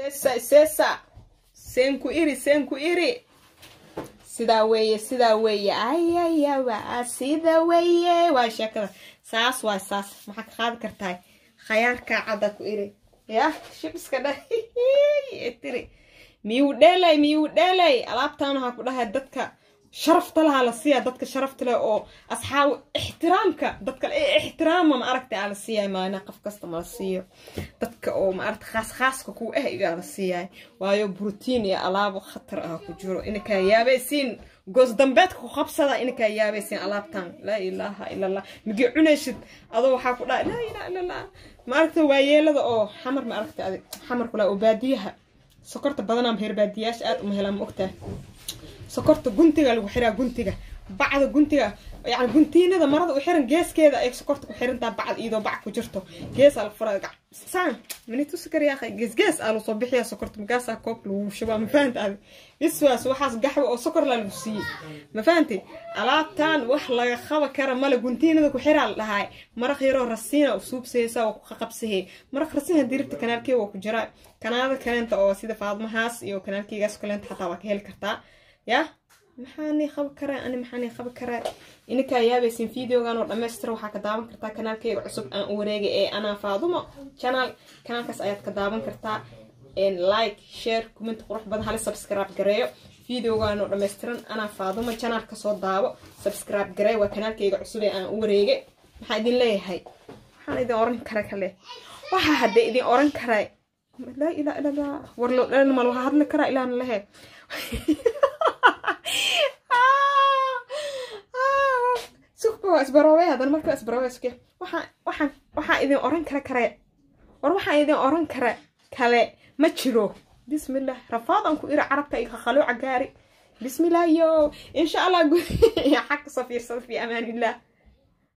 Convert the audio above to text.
sesa sesa seenku iri seenku iri sidaa weeye sidaa weeye ayayawa sida weeye waa sheekada saas waa saas maxaa ka qaadi kartaa khayaarkaa cadda ku iri yah shibiska dha tiri miyuu dheelay miyuu dheelay alaabtaan waxaa ku dhahay dadka sharafta lahaa la siiyaa dadka sharafta leh oo asxaab ixtiraamka dadka ixtiraama ma aragta aa la siiyaay maalina qof kasta ma la siiyo dadka oo ma aragta khaas khaaska ku ah igaa la siiyaay waayo brotiin iyo alaabo khatar ah ku jiro inakaa yaabaysiin goos dambeedka ku qabsada inakaa yaabaysiin alaabtan laa ilaaha ila allah migi cunaysid adoo waxaa ku dhaha laa ilaha ila allah ma aragta waayeelada oo xamar ma aragta adig xamar kula oo baadiyaha sokorta badanaa heer baadiyaasha aad uma helaan ma ogtahay sokorta guntiga lagu xiraa guntiga bacda guntiga yani guntiinada marada u xiran geeskeeda ay sokorta ku xirantaa bacd iyadoo bac ku jirto gees ala fura saan minitusi karyaa gees gees aa lasoo bixiya sokorta magaasaa koob lagu shubaa ma fahanta adi iswaas waxaas gaxwa oo sokor la lagu siiyey ma fahanti alaabtaan wax laga qaba kara male guntiinada ku xiraa la dhahaay maraq yaroo rasiina u suubsaysa waa ku qaqabsahey maraq rasiina diribta kanaalkeega waa ku jiraa kanaada kaleenta oo sida faadmahaas iyo kanaalkeygaas kaleenta xataa waa ka heli kartaa yah maxaanay qabi karaa ani maxaanay qabi karaa ininkaa yaabaysin videogan oo dhammaystira waxaa ka daawan kartaa kanaalkeyga cusub aan u wareegay ee anaa faadumo channel kanaalkaas ayaad ka daawan kartaa like share comment qurux badan hali subscribe gareeyo videogan oo dhammaystiran anaa faadumo channel kasoo daabo subscribe gareey waa kanaalkeyga cusub ee aan u wareegay maxaa idin leeyahay waxaan idin oran kara kale waxaa hadda idin oran karaa laa ilaa ila allah war loo dhalan mal waxaa hadli karaa ilaana lehe sukba isbaroobay hadan marka isbaroobay suke waxaan waxaan waxaa idin oran kara kare war waxaan idin oran kara kale ma jiro bismillah rafaadan ku ira carabka iyo khaqalooca gaari bismillah yo insha allah xag kasoo fiirsada fi amaan illah